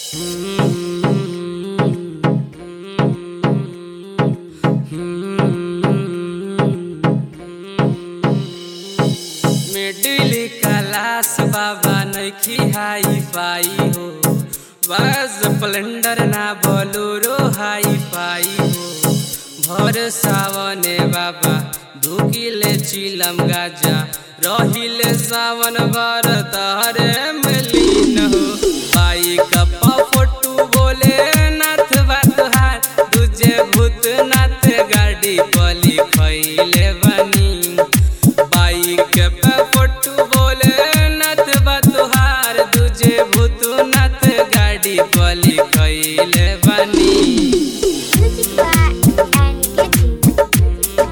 Middle class बाबा नइखी hi fi हो बस स्प्लेंडर ना बोलोरो हाई फाई हो भर सावने बाबा धुकिले चिलम गाजा रहिले सावन भर तहरे मिलीन हो बाइक पर फोटू बोले नाथ बात हार तुझे भूतनाथ गाड़ी बलि खैले बनी बाइक पे फोटू बोले नाथ बतुहार तुझे भूतनाथ गाड़ी बलि खैले बनी Music by and Kitty.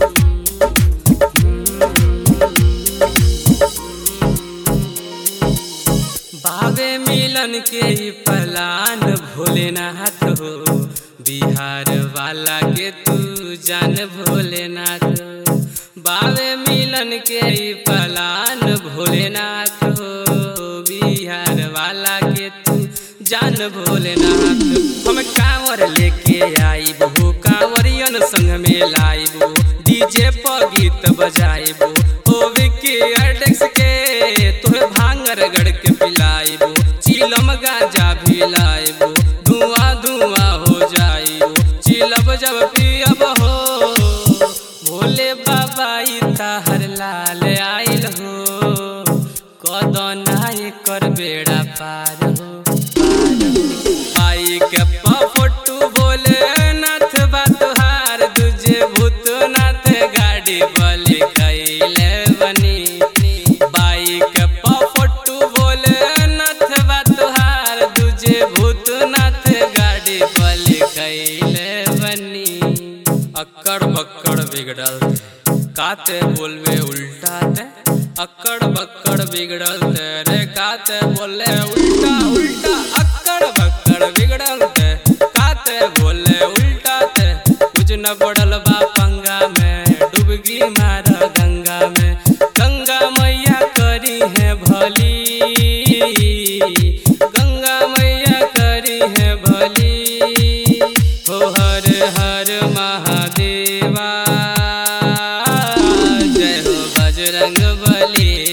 बाबे मिलन के ही पलान भोलेनाथ हो बिहार वाला के तू जान भोलेनाथ बाबे मिलन के ही पलान भोलेनाथ हो बिहार वाला के तू जान भोलेनाथ हम कांवर लेके आईब हो कांवरियन संग में लाइब डीजे पर गीत बजाइब ओ विकी अडेक्स के तोहे भांगर गड़ के पिलाइब चिलम गाजा भी लाइब धुआं धुआं हो जाइब चिलब जब पियब हो भोले बाबा ई ताहर लाल आइल हो कदना एकर बेड़ा पार हो पार हो। आई के फोटू बोले नाथ बतहार तुझे भूतनाथ गाड़ी बलि कैले बनी बाइक पर फोटू बोले नाथ बतहार तुझे भूतनाथ गाड़ी बलि कैले बनी अक्कड़ बक्कड़ बिगड़ल काते बोलवे उल्टा ते अक्कड़ बक्कड़ बिगड़ल ते रे काते बोले उल्टा उल्टा अक्कड़ बक्कड़ बिगड़ल ते काते बोले उल्टा ते कुछ न पड़ल बा पंगा में डुबकी मार गंगा में गंगा मैया करी है भली गंगा मैया करी है भली हो हर हर महादेवा जय हो बजरंग बली